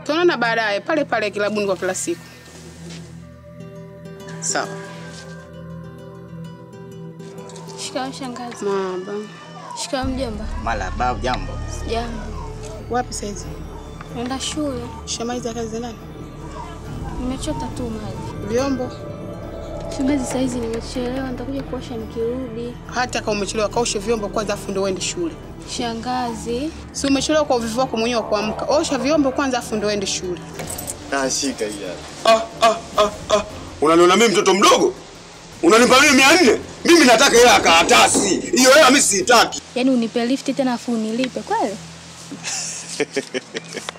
Tunaona baadaye pale pale kilabuni kwa kila siku. Sawa. Shikamoo shangazi. Maba. Shikamoo mjomba. Malaba, jambo. Jambo. Wapi saizi? Naenda shule. Shamaliza kazi za ndani? Nimechota tu maji. Vyombo? Shangazi, saizi nimechelewa, nitakuja kuosha nikirudi. Hata kama umechelewa kaoshe vyombo kwanza afu ndio uende shule. Shangazi, Si umechelewa kwa uvivu wako mwenyewe wa kuamka. Osha vyombo kwanza afu ndio uende shule. Ah, shika hii hapa. Ah, ah, ah, ah. Unaniona mimi mtoto mdogo? Unanipa mimi mia nne? Mimi nataka hela ya karatasi. Hiyo hela mimi siitaki. yaani unipe lifti tena afu unilipe kweli?